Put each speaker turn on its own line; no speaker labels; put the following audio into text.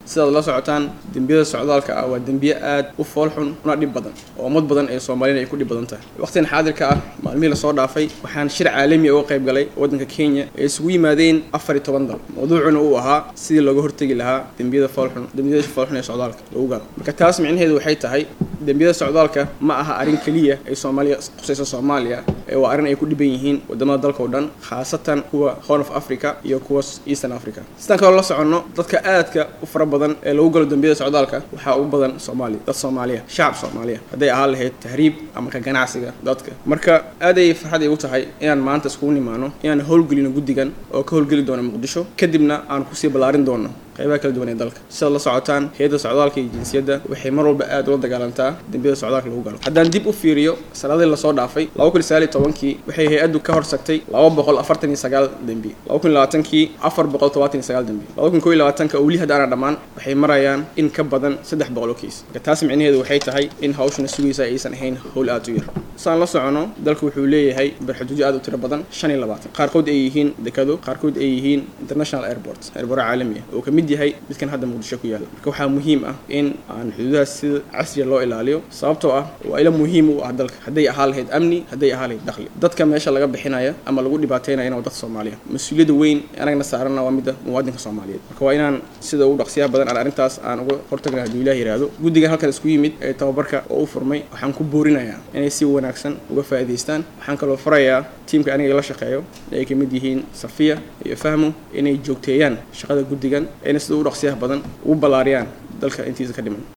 sidaad la socotaan dembiyada socdaalka ah waa dembiye aad u foolxun una dhib badan oo ummad badan ee soomaaliyana ay ku dhib badan tahay waqtigan xaadirka ah maalmihii lasoo dhaafay waxaan shir caalami uga qayb galay waddanka kenya ee isugu yimaadeen afar iyo toban dal mawduucuna uu ahaa sidii looga hortegi lahaa dembiyada foolxun dembiyada foolxun ee socdaalka lagu galo marka taas micnaheedu waxay tahay dembiyada socdaalka ma aha arrin keliya ay soomaaliya qusayso soomaaliya ee waa arrin ay ku dhiban yihiin wadamada dalka oo dhan khaasatan kuwa horn of africa iyo kuwa eastern africa sidaan kaloo la soconno dadka aadka u fara badan ee lagu galo dembiyada socdaalka waxaa ugu badan soomaaliya dad soomaaliya shacab soomaaliya hadday ahaan lahayd tahriib ama ka ganacsiga dadka marka aad ay farxad igu tahay inaan maanta iskugu nimaano inaan howlgelino guddigan oo ka howlgeli doono muqdisho kadibna aan kusii ballaarin doono qaybaha kala duwan ee dalka sidaad la socotaan hay-adda socdaalka iyo jinsiyadda waxay mar walba aad ula dagaalantaa dembiyada socdaalka lagu galo haddaan dib u fiiriyo sanadii lasoo dhaafay laba kun sagaal iyo tobankii waxay hay-addu ka horsagtay laba boqol afartan iyo sagaal dembi laba kun labaatankii afar boqol todobaatan iyo sagaal dembi laba kun koo iyo labaatanka oo weli haddaana dhammaan waxay marayaan in ka badan saddex boqol oo kiis marka taas micnaheedu waxay tahay in hawshana sugaysa aysan ahayn howl aad u yar saan la socono dalku wuxuu leeyahay barxuduudyo aad u tiro badan shan iyo labaatan qaarkood ay yihiin dekado qaarkood ay yihiin international airport airport caalami ah oo ka mid yahay midkan hadda muqdisho ku yaala marka waxaa muhiim ah in aan xuduudahaas sida casriya loo ilaaliyo sababtoo ah waa ila muhiim u ah dalka hadday ahaa lahayd amni hadday ahaa lahayd dakhli dadka meesha laga bixinaya ama lagu dhibaataynayana waa dad soomaaliya mas-uuliyadda weyn anagna saarana waa midda muwaadinka soomaaliyeed marka waa inaan sida ugu dhaqsiyaha badan aan arrintaas aan uga hortagna hadduu ilaah yidhaahdo guddigan halkan isku yimid ee tababarka oo u furmay waxaan ku boorinayaa inay si wanaagsan uga faa'iidaystaan waxaan kaloo farayaa tiimka aniga la shaqeeyo ay ka mid yihiin safiya iyo fahmo inay joogteeyaan shaqada guddigan ayna sida ugu dhaqsiyaha badan ugu ballaariyaan dalka intiisa ka dhiman